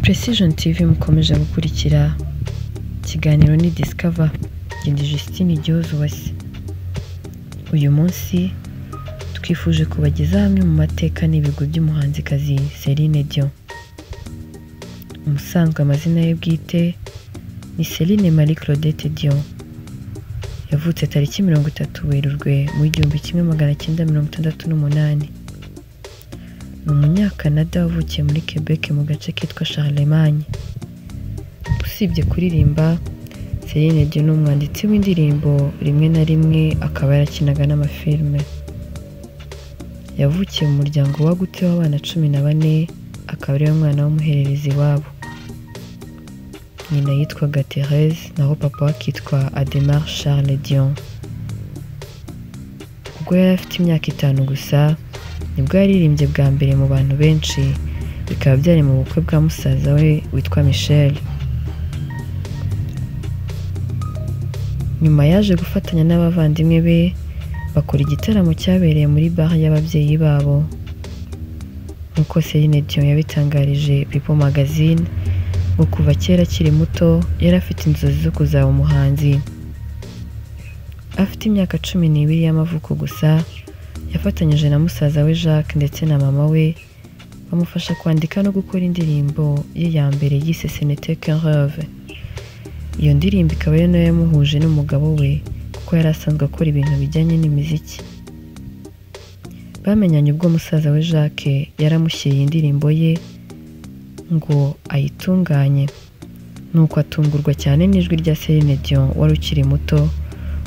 Precision TV mukomeje gukurikira ikiganiro ni Discover Gindi Justine Gihozuwase uyu munsi twifuje kubagezaho amwe mu mateka n'ibigo by'umuhanzikazi Celine Dion umusanzwe amazina ye bwite ni Celine Marie Claudette Dion yavutse tariki mirongo itatu werurwe mu gihumbi kimwe magana cyenda mirongo itandatu n'umunani ni umunyakanada wavukiye muri Quebec mu gace kitwa Charlemagne usibye kuririmba Celine Dion ni umwanditsi w'indirimbo rimwe na rimwe akaba yarakinaga n'amafilime yavukiye mu muryango wagutse w'abana cumi na bane akaba ariwe mwana w'umuhererezi iwabo nyina yitwaga Therese naho papa we akitwa Ademar Charles Dion ubwo yari afite imyaka itanu gusa nibwo yaririmbye bwa mbere mu bantu benshi bikaba byari mu bukwe bwa musaza we witwa Michel nyuma yaje gufatanya n'abavandimwe be bakora igitaramo cyabereye muri bare y'ababyeyi babo nk'uko Celine Dion yabitangarije People Magazine ngo kuva kera akiri muto yari afite inzozi zo kuzaba umuhanzi afite imyaka cumi n'ibiri y'amavuko gusa yafatanyije na musaza we Jacques ndetse na mama we bamufasha kwandika no gukora indirimbo ye ya mbere yise Senete Rêve iyo ndirimbo ikaba ari nayo yamuhuje n'umugabo we kuko yari asanzwe akora ibintu bijyanye n'imiziki bamenyanye ubwo musaza we Jacques yaramushyiriye indirimbo ye ngo ayitunganye nuko atungurwa cyane n'ijwi rya Celine Dion wari ukiri muto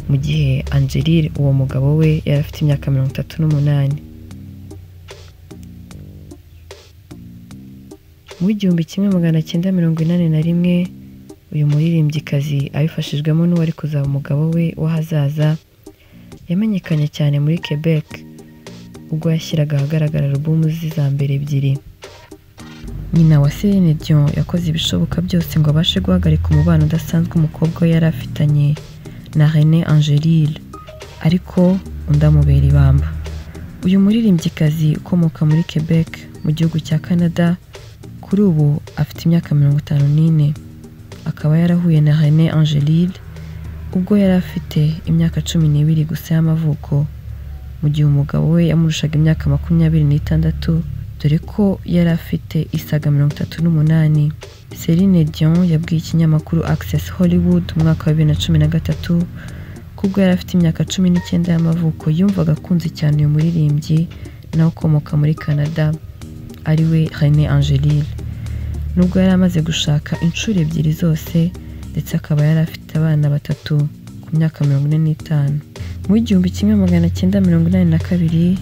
mu gihe Angelil uwo mugabo we yari afite imyaka mirongo itatu n'umunani mu igihumbi kimwe magana cyenda mirongo inani na rimwe uyu muririmbyikazi abifashijwemo n'uwari kuzaba umugabo we w'ahazaza yamenyekanye cyane muri Quebec ubwo yashyiraga ahagaragara alubumu ze za mbere ebyiri nyina wa Celine Dion yakoze ibishoboka byose ngo abashe guhagarika umubano udasanzwe umukobwa we yari afitanye na René Angélil ariko undi amubera ibamba uyu muririmbyikazi ukomoka muri Quebec mu gihugu cya Canada kuri ubu afite imyaka mirongo itanu n'ine akaba yarahuye na René Angélil ubwo yari afite imyaka cumi n'ibiri gusa y'amavuko mu gihe umugabo we yamurushaga imyaka makumyabiri n'itandatu dore ko yari afite isaga mirongo itatu n'umunani Celine Dion yabwiye ikinyamakuru Access Hollywood mu mwaka wa bibiri na cumi na gatatu ko ubwo yari afite imyaka cumi n'icyenda y'amavuko yumvaga akunze cyane uyu muririmbyi nawe ukomoka muri Canada ariwe René Angélil nubwo yari amaze gushaka inshuro ebyiri zose ndetse akaba yari afite abana batatu ku myaka mirongo ine n'itanu mu igihumbi kimwe magana cyenda mirongo inani na kabiri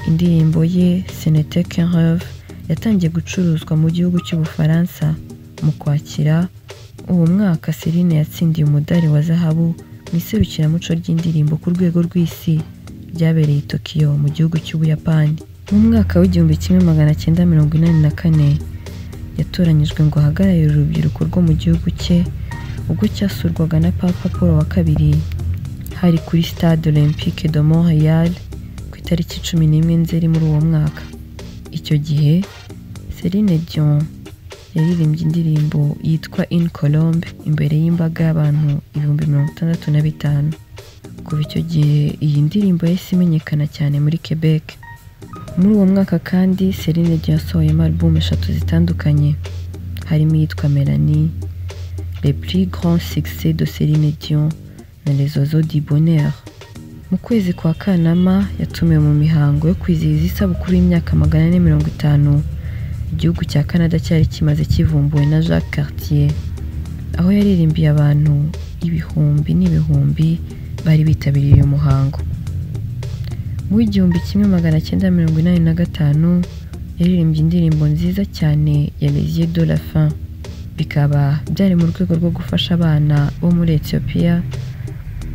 indirimbo ye senete kerove yatangiye gucuruzwa mu gihugu cy'ubufaransa mu kwakira uwo mwaka Celine yatsindiye umudari wa zahabu mu iserukiramuco ry'indirimbo ku rwego rw'isi ryabereye i Tokiyo mu gihugu cy'Ubuyapani mu mwaka w'igihumbi kimwe magana cyenda mirongo inani na kane yatoranyijwe ngo ahagararire urubyiruko rwo mu gihugu cye ubwo cyasurwaga na papa paul wa kabiri hari kuri stade olympique de montreal ku itariki cumi n'imwe nzeri muri uwo mwaka icyo gihe Celine Dion yaririmbye indirimbo yitwa In Colombe imbere y'imbaga y'abantu ibihumbi mirongo itandatu na bitanu kuva icyo gihe iyi ndirimbo yahise imenyekana cyane muri Quebec muri uwo mwaka kandi Celine Dion yasohoyemo album eshatu zitandukanye harimo iyitwa Melanie Les plus grands succès de Celine Dion na Les oiseaux du bonheur mu kwezi kwa Kanama yatumiwe mu mihango yo kwizihiza isabukuru y'imyaka magana ane mirongo itanu igihugu cya Canada cyari kimaze kivumbuwe na Jacques Cartier aho yaririmbiye abantu ibihumbi n'ibihumbi bari bitabiriye uyu muhango mu w'igihumbi kimwe magana cyenda mirongo inani na gatanu yaririmbye indirimbo nziza cyane ya Les yeux de la fin bikaba byari mu rwego rwo gufasha abana bo muri Ethiopia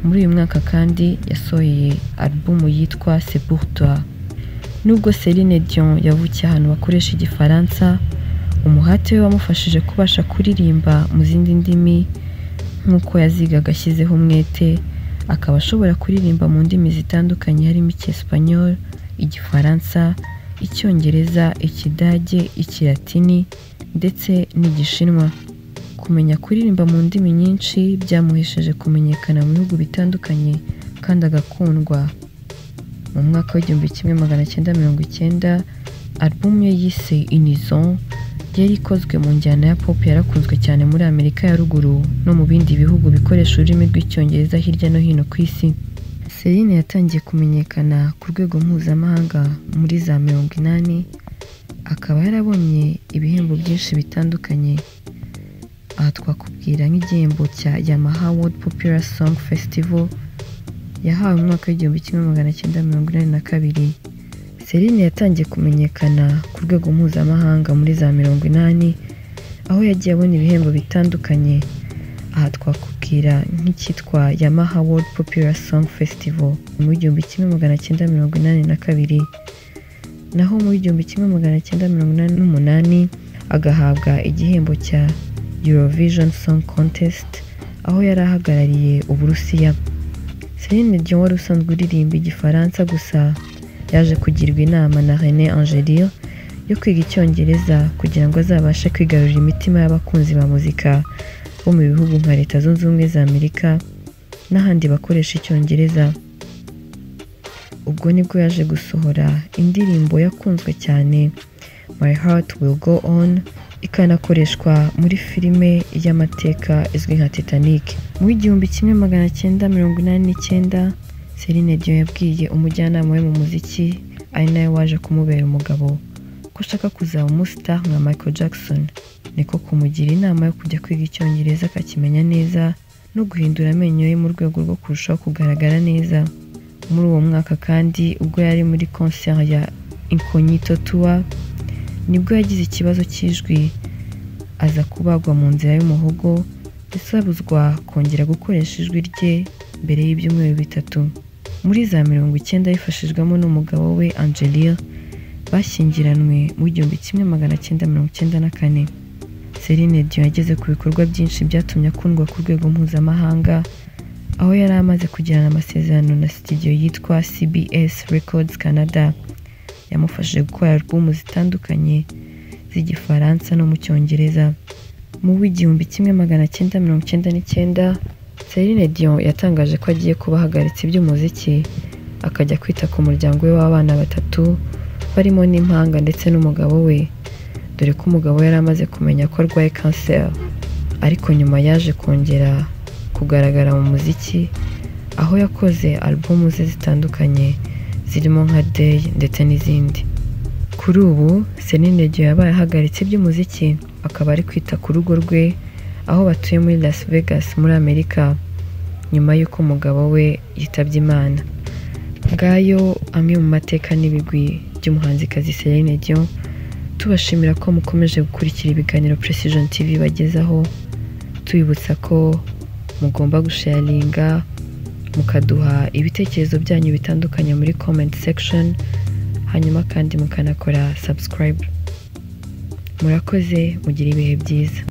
muri uyu mwaka kandi yasohoye alubumu yitwa C'est pour toi nubwo Celine Dion yavukiye ahantu bakoresha igifaransa umuhate we wamufashije kubasha kuririmba mu zindi ndimi nk'uko yazigaga ashyizeho umwete akaba ashobora kuririmba mu ndimi zitandukanye harimo icyesipanyol igifaransa icyongereza ikidage ikilatini ndetse n'igishinwa kumenya kuririmba mu ndimi nyinshi byamuhesheje kumenyekana mu bihugu bitandukanye kandi agakundwa mu mwaka w'igihumbi kimwe magana cyenda mirongo icyenda alubumu ye yise inizon yari ikozwe mu njyana ya pop yarakunzwe cyane muri amerika ya ruguru no mu bindi bihugu bikoresha ururimi rw'icyongereza hirya no hino ku isi Celine yatangiye kumenyekana ku rwego mpuzamahanga muri za mirongo inani akaba yarabonye ibihembo byinshi bitandukanye aha twakubwira nk'igihembo cya Yamaha World Popular Song Festival yahawe mu mwaka w'igihumbi kimwe magana cyenda mirongo inani na kabiri Celine yatangiye kumenyekana ku rwego mpuzamahanga muri za mirongo inani aho yagiye abona ibihembo bitandukanye aha twakubwira nk'icyitwa Yamaha World Popular Song Festival mu igihumbi kimwe magana cyenda mirongo inani na kabiri naho mu igihumbi kimwe magana cyenda mirongo inani n'umunani agahabwa igihembo cya Eurovision Song Contest aho yari ahagarariye Uburusiya Celine Dion wari usanzwe uririmba Igifaransa gusa yaje kugirwa inama na René Angelil yo kwiga Icyongereza kugira ngo azabashe kwigarurira imitima y'abakunzi ba muzika bo mu bihugu nka Leta Zunze Ubumwe za Amerika n'ahandi bakoresha Icyongereza ubwo nibwo yaje gusohora indirimbo yakunzwe cyane My Heart Will Go On ikanakoreshwa muri filime y'amateka izwi nka Titanic mu igihumbi kimwe magana cyenda mirongo inani n'icyenda Celine Dion yabwiye umujyanama we mu muziki ari nawe waje kumubera umugabo ko ashaka kuzaba umustar nka Michael Jackson niko kumugira inama yo kujya kwiga icyongereza akakimenya neza no guhindura amenyo ye mu rwego rwo kurushaho kugaragara neza muri uwo mwaka kandi ubwo yari muri concert ya Incognito Tour nibwo yagize ikibazo cy'ijwi aza kubagwa mu nzira y'umuhogo ndetse abuzwa kongera gukoresha ijwi rye mbere y'ibyumweru bitatu muri za mirongo icyenda yifashijwemo n'umugabo we Angelia bashyingiranwe mu igihumbi kimwe magana cyenda mirongo icyenda na kane Celine Dion yageze ku bikorwa byinshi byatumye akundwa ku rwego mpuzamahanga aho yari amaze kugirana amasezerano na studio yitwa CBS Records Canada yamufashije gukora alubumu zitandukanye z'igifaransa no mu cyongereza mu w'igihumbi kimwe magana cyenda mirongo icyenda n'icyenda Celine Dion yatangaje ko agiye kuba ahagaritse iby'umuziki akajya kwita ku muryango we w'abana batatu barimo n'impanga ndetse n'umugabo we dore ko umugabo yari amaze kumenya ko arwaye kanseri ariko nyuma yaje kongera kugaragara mu muziki aho yakoze alubumu ze zitandukanye zirimo nka Day ndetse n'izindi kuri ubu Celine Dion yabaye ahagaritse iby'umuziki akaba ari kwita ku rugo rwe aho batuye muri Las Vegas muri Amerika nyuma y'uko umugabo we yitabye Imana ngayo amwe mu mateka n'ibigwi by'umuhanzikazi Celine Dion tubashimira ko mukomeje gukurikira ibiganiro Precision TV bagezaho tubibutsa ko mugomba gusharinga mukaduha ibitekerezo byanyu bitandukanye muri comment section hanyuma kandi mukanakora subscribe murakoze mugire ibihe byiza